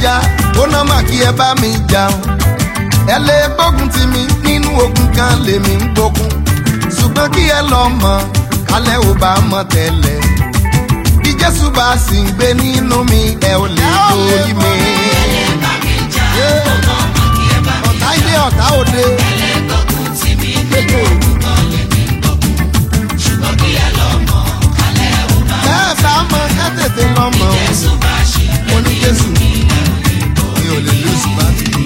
jà ó ná mà kí ẹ bá mi jà o ẹ lè gbógun ti mi nínú ogun kan lèmi ń gbógun ṣùgbọ́n kí ẹ lọ mọ̀ kálẹ̀ ò bá mọ̀ tẹ́lẹ̀ bí jésù bá sì ń gbé nínú mi ẹ ò lè borí mi. ọ̀tá ilé ọ̀tá òde. bẹ́ẹ̀ bá mọ̀ ká tètè lọ mọ̀ o mo ní jésù mi ò lè lóṣù bá ti rí.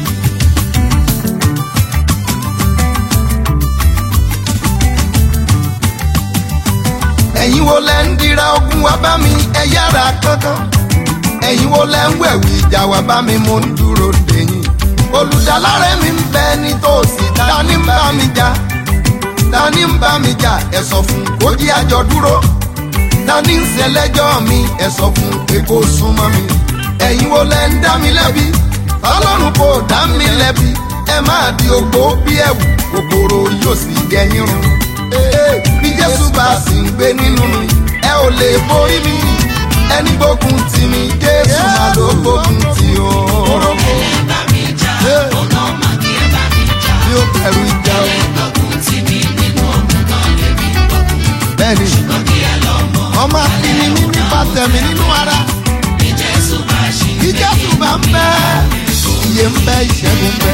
ẹ̀yin wo lẹ ń dira ogun wá bá mi ẹ yára kankan ẹ̀yin wo lẹ ń wẹ̀wì ìjà wá bá mi mo ń dúró dèyìn olùdálárẹ̀ mi ń bẹ nítòsí dání ń bá mi jà dání ń bá mi jà ẹ sọ fún kó jí àjọ dúró dání ń ṣẹlẹ́jọ́ mi ẹ sọ fún pé kó súnmọ́ mi ẹ̀yin wo lẹ ń dá mi lẹ́bi ọlọ́run kò dá mi lẹ́bi ẹ máa di ogbó bí ẹ̀wù kòkòrò yóò sì gẹ̀yìn run bí jésù bá sì ń gbé nínú mi ẹ ò lè borí mi ẹni gbógun tì mí jésù máa ló gbógun tì ó. mi ò bẹ̀rù ìjà o. bẹ́ẹ̀ni ọmọ akíní mi nípa tẹ̀mí nínú ara bí jésù bá ń bẹ iye ń bẹ ìṣẹ́gun bẹ.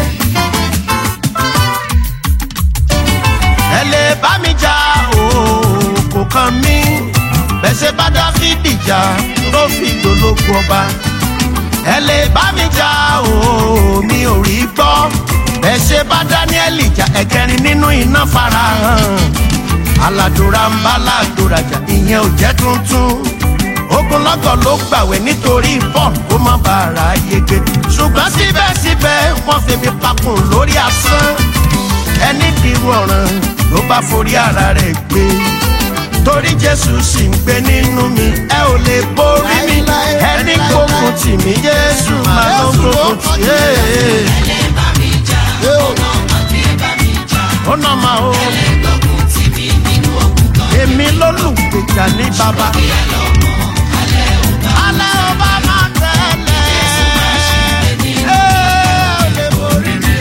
ẹ lè bá mi jà o kò kàn mí bẹ́sẹ̀ bá dáfídì jà tó fi dológun ọba ẹ lè bá mi jà o mi ò rí gbọ́ bẹ́sẹ̀ bá dáníẹ́lì jà ẹ̀kẹrin nínú iná farahàn aládùúrà ń bá aládùúrà jà ìyẹn ò jẹ́ tuntun ogunlọ́gọ̀ ló gbàwẹ̀ nítorí paul kó má bàa yege ṣùgbọ́n síbẹ̀síbẹ̀ wọ́n fi mi pakùn lórí asán ẹni dìrú ọ̀ràn ló bá forí ara rẹ̀ gbé torí jésù sì ń gbé nínú mi ẹ ò lè borí mi ẹni gbógun tì mí jésù máa ló gbógun tì í. ó nà máa o èmi lólùgbèjà ní bàbá. alẹ́ ò bá máa tẹ̀lé ẹ ò lè borí mi.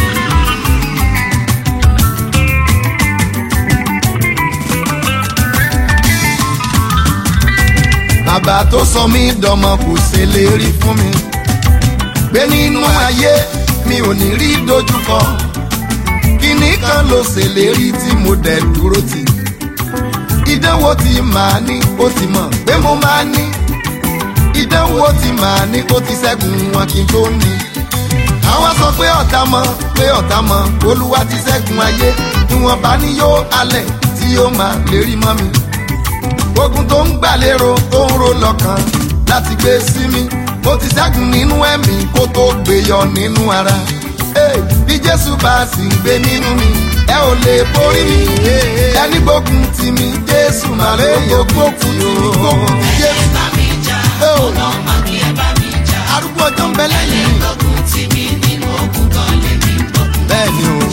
bàbá tó sọ mí dọmọ kò ṣèlérí fún mi pé nínú ayé mi ò ní rí dojúkọ kíní kan ló ṣèlérí tí mo dẹ̀ dúró tì ìdánwò tí màá ní ó ti mọ̀ pé mo máa ní ìdánwò tí màá ní ó ti ṣẹ́gun wọn kí n tó ní àwọn sọ pé ọ̀tá mọ̀ pé ọ̀tá mọ̀ olúwa ti ṣẹ́gun ayé ìwọ̀nba ni yóò alẹ̀ tí yóò máa lérí mọ́ mi ogun tó ń gbàlérò tó ń ro lọ́kàn láti gbé sí mi mo ti ṣẹ́gun nínú ẹ̀mí kó tó gbé yọ nínú ara Hey, bí jésù bá sì ń gbé nínú mi ẹ ò lè borí mi ẹni gbógun tì mí jésù máa lè gbógun tì mí gbógun tì jésù. Hey, o. arúgbó ọjọ́ ń bẹ lẹ́yìn mi. bẹ́ẹ̀ ni o.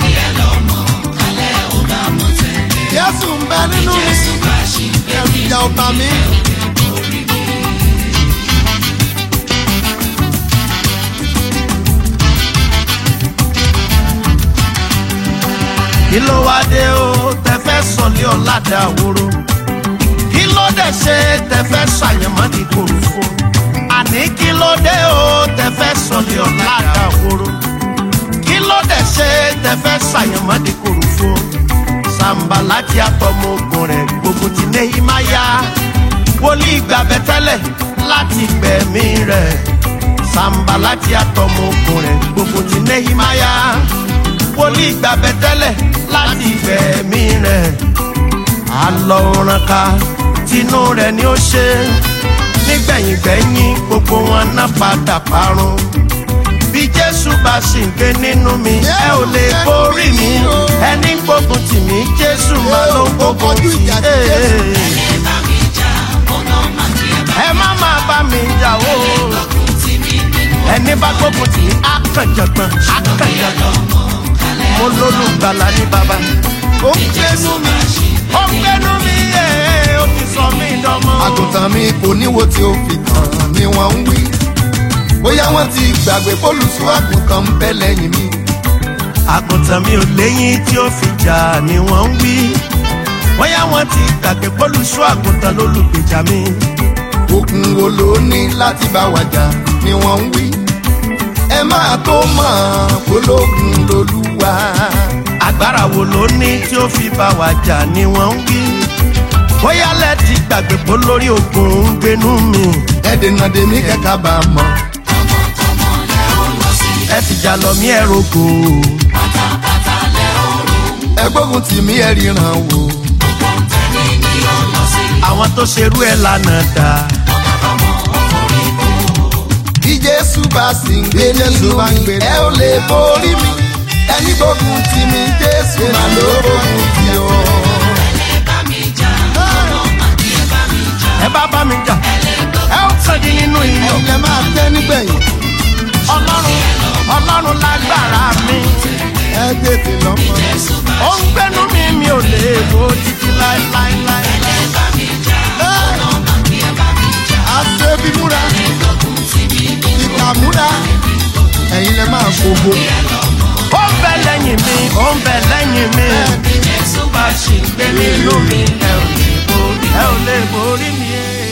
jésù ń bẹ nínú mi ẹ̀rù ìjà ọba mi. kí ló wá dé o tẹfẹ sọlé ọládà àwòrò kí ló dé ṣe tẹfẹ ṣàyẹmọdì kòròfo àní kí ló dé o tẹfẹ sọlé ọládà àwòrò kí ló dé ṣe tẹfẹ ṣàyẹmọdì kòròfo sàǹbà láti àtọmọ ogun rẹ gbogbo ti nehimaya wòlíì gbàbẹ tẹlẹ láti gbẹmí rẹ sàǹbà láti àtọmọ ogun rẹ gbogbo ti nehimaya wòlíì gbàbẹ tẹlẹ láti gbẹmí rẹ alọ òrànká tinú rẹ ni ó ṣe nígbẹ̀yìngbẹ̀yìn gbogbo wọn náà padà parun bí jésù bá sì ń gbé nínú mi ẹ ò lè borí mi ẹni gbógun tì mí jésù máa ló gbógun tì í. ẹ má máa bá mi jà o ẹni bá gbógun tì í á kàn jọgbọn á kàn jọgbọn mo lólùgbàlà ní bàbá. ó ń gbénú mi. ó ń gbénú mi yé ó ti sọ mí dánmọ́. àgùntàn mi kò níwo tí ó fi tàn ni wọ́n ń wí. bóyá wọ́n ti gbàgbé pólùsù àgùntàn ń bẹ lẹ́yìn mi. àgùntàn mi ò léyìn tí ó fi jà ni wọ́n ń wí bóyá wọ́n ti gbàgbé pólùsù àgùntàn lólùgbèjà mi. ogun wo ló ní láti bá wa jà ni wọ́n ń wí. ẹ máa tó mọ̀ pológun lolúwa. agbára wo ló ní tí ó fi bá wa jà ni wọ́n ń wí bóyá lẹ́ẹ̀tì gbàgbé pé lórí ogun ń gbénú mi. ẹ dènà dèmí kẹ́kẹ́ bá a mọ̀. ẹ fìjà lọ mí ẹ rogo. ẹ gbógun tì mí ẹ ríran wò. àwọn tó ṣerú ẹ lánàá dá. bí jésù bá sì ń gbé nínú mi ẹ ò lè borí mi. ẹni gbógun tì mí jésù máa ló gbógun tì ọ́. ẹ bá bá mi jà ẹ ó sọdí nínú iyọ̀. ẹ̀yin lẹ máa tẹ́ nígbẹ̀yìn. ọlọ́run ọlọ́run lágbára mi. ẹ tètè lọ́mọ. ó ń gbénú mi mi ò lè wo títí láéláéláé. àṣebí múra ìkà múra ẹ̀yin lẹ máa gbogbo. ó ń bẹ lẹ́yìn mi ó ń bẹ lẹ́yìn mi. bá a ṣì ń gbé nínú mi ẹ ò lè borí ẹ ò lè borí mi.